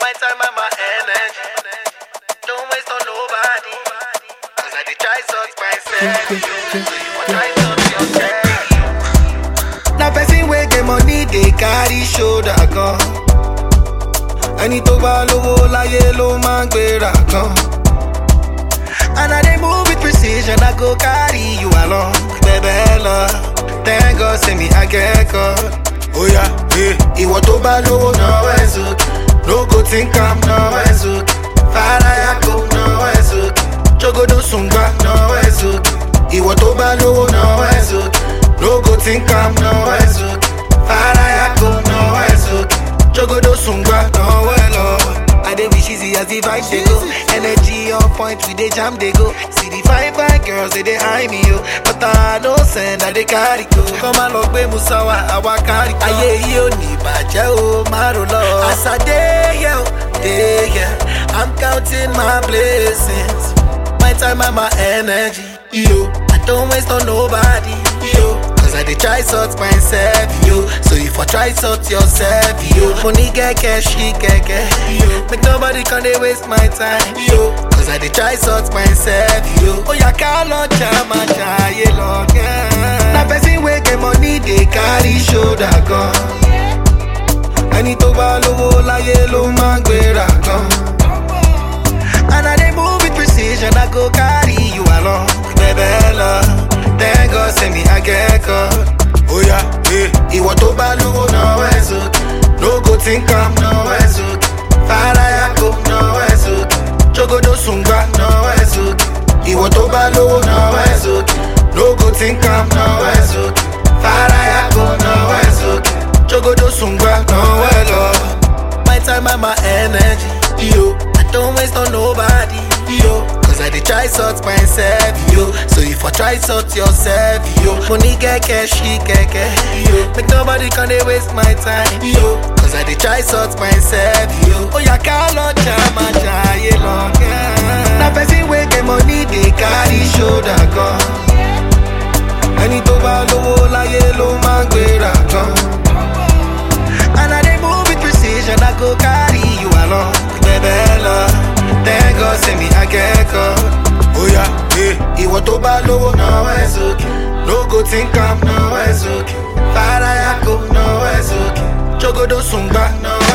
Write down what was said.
My time and my energy. Don't waste on nobody. Cause I did try sort myself. So you want try sort yourself. na person wey get money dey carry shoulder gan ẹni tó bá lówó láyé ló máa ń gbéra gan and i dey move with precision i go carry you along bẹ̀bẹ̀ lọ thank god say me i get God. oya eh. ìwọ tó bá lówó náwó ẹ̀ sókè no go think am náwó ẹ̀ sókè faraya kò náwó ẹ̀ sókè jogodo sùngbà náwó ẹ̀ sókè ìwọ tó bá lówó náwó ẹ̀ sókè no go think am náwó ẹ̀ sókè faraya kò náwó ẹ̀ sókè jogodo sùngbà náwó ẹ̀ lọ́wọ́. I dey wish easy as the vibe dey go. Energy on point, we dey jam dey go. See the fine fine girls they dey eye me yo, but I no send I dey carry go. Kọ́má lọ gbé Musawa, àwa kárí go. Ayé yìí ò ní ìbàjẹ́ o, má ro lọ. As I dey here, o, dey here, I'm counting my blessings. My time and my energy, yo. I don't waste on nobody, yo. Cause I dey try sort myself, yo. So if I try sort yourself, yo. Money get cash, she get cash, yo. Make nobody come dey waste my time, yo. Cause I dey try sort myself, yo. Oh yeah, call on jama jaye long. Na person wey get money dey carry shoulder gan. Ẹni tó bá lówó láyé ló máa ń gbéra gan. And I dey move with precision, I go carry you along. Bẹ̀bẹ̀ lọ, thank God say me I get God. Oya, eh. Ìwọ tó bá lówó náwó ẹ̀ sókè. No go think am náwó ẹ̀ sókè. Faraya kò náwó ẹ̀ sókè. Jogodo sùngbà náwó ẹ̀ sókè. Ìwọ tó bá lówó náwó ẹ̀ sókè. No go think am náwó ẹ̀ sókè. Faraya kò náwó ẹ̀ sókè. Jogodo sùngbà náwó ẹ̀ lọ. My time and my energy, yo. I don't waste on nobody, yo. Cause I dey try sort myself, yo. So if I try sort yourself, yo. Money get cash, she get cash, yo. Make nobody come dey waste my time, yo. Cause I dey try sort myself, yo. Oh yeah, call on jama jaye long. Na person wey get money dey carry shoulder gan. Ẹni tó bá lówó láyé ló máa ń gbéra gan. And I dey move with precision, I go carry you along. Bẹ̀bẹ̀ lọ, thank God say me I get God. Oya, eh. Ìwọ tó bá lówó náwó ẹ̀ sókè. No go think am náwó ẹ̀ sókè. Faraya kò náwó ẹ̀ sókè. Jogodo sùngbà náwó